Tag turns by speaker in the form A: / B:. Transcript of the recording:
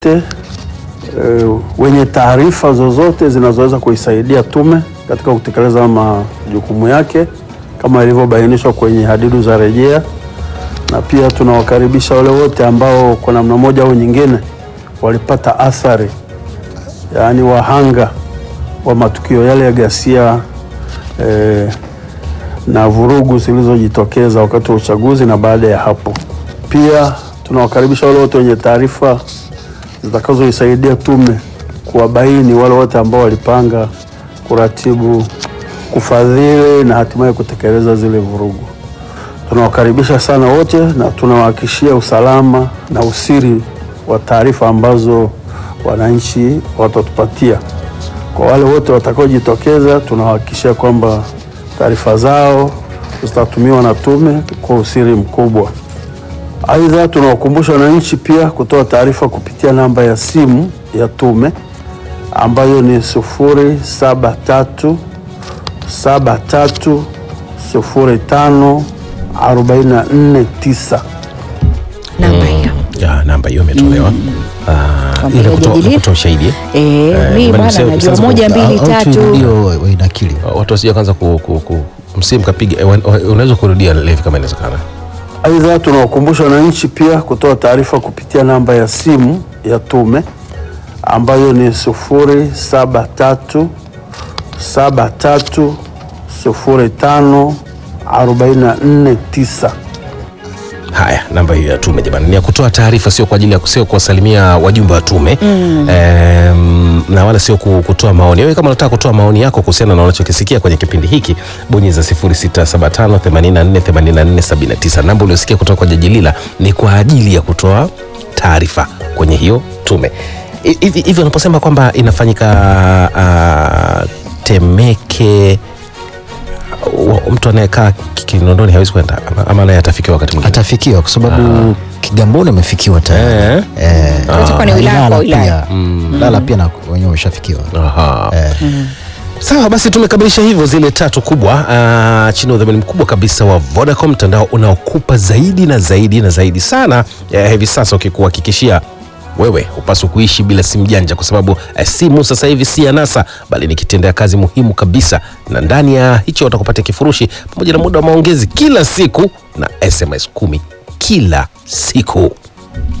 A: e, wenye taarifa zozote zinazoweza kuisaidia tume katika kutekeleza majukumu yake kama ilivyobainishwa kwenye hadidu za rejea, na pia tunawakaribisha wale wote ambao kwa namna moja au nyingine walipata athari, yaani wahanga wa matukio yale ya ghasia e, na vurugu zilizojitokeza wakati wa uchaguzi na baada ya hapo. Pia tunawakaribisha wale wote wenye taarifa zitakazoisaidia tume kuwabaini wale wote ambao walipanga, kuratibu, kufadhili na hatimaye kutekeleza zile vurugu. Tunawakaribisha sana wote na tunawahakikishia usalama na usiri wa taarifa ambazo wananchi watatupatia. Kwa wale wote watakaojitokeza, tunawahakikishia kwamba taarifa zao zitatumiwa na tume kwa usiri mkubwa. Aidha, tunawakumbusha wananchi pia kutoa taarifa kupitia namba ya simu ya tume ambayo ni sufuri saba tatu saba tatu sufuri tano arobaini na nne tisa.
B: namba hiyo
C: Ya, namba hiyo imetolewa Ah,
B: Kwamba
C: ile kutoa
B: hajajadili.
C: kutoa ushahidi eh?
B: Eh,
C: Eh,
B: mi
C: bali
B: bwana
C: sasa-
B: najua
C: sasa-
B: moja mbili
D: Au
B: tatu
D: tuirudio wainakili.
C: watu wasija kwanza ku, ku, ku msimu kapiga eh, wa- wa- unaweza kurudia levi kama inawezekana
A: Aidha, tunawakumbusha wananchi pia kutoa taarifa kupitia namba ya simu ya tume ambayo ni sufuri saba tatu saba tatu sufuri tano arobaini na nne tisa.
C: haya namba hiyo ya tume jamani ni ya kutoa taarifa sio kwa ajili ya sio kuwasalimia wajumbe wa tume Em, na wala sio ku- kutoa maoni wewe kama unataka kutoa maoni yako kuhusiana na unachokisikia kwenye kipindi hiki bonyeza 0675848479 namba uliosikia kutoka kwa jaji lila ni kwa ajili ya kutoa taarifa kwenye hiyo tume Hi- hivi hivi unaposema kwamba inafanyika ah, temeke wa- mtu anayekaa Ki- kinondoni hawezi kwenda ama- ama naye atafikiwa wakati mwingine
D: Atafikiwa kwa sababu Kigamboni amefikiwa tayari.
C: Eh.
D: Eh,
B: Itakuwa ni wilaya
D: Ilala
B: kwa wilaya.
D: pia. Ilala pia na wenyewe wameshafikiwa.
C: Aha.
D: Eh.
C: Sawa basi, tumekamilisha hivyo zile tatu kubwa uh, chini ya udhamini mkubwa kabisa wa Vodacom, mtandao unaokupa zaidi na zaidi na zaidi sana eh, hivi sasa ukikuhakikishia wewe hupaswi kuishi bila simu janja, kwa sababu eh, simu sasa hivi si anasa, bali ni kitendea kazi muhimu kabisa, na ndani ya hicho utakupatia kifurushi pamoja na muda wa maongezi kila siku na SMS kumi kila siku.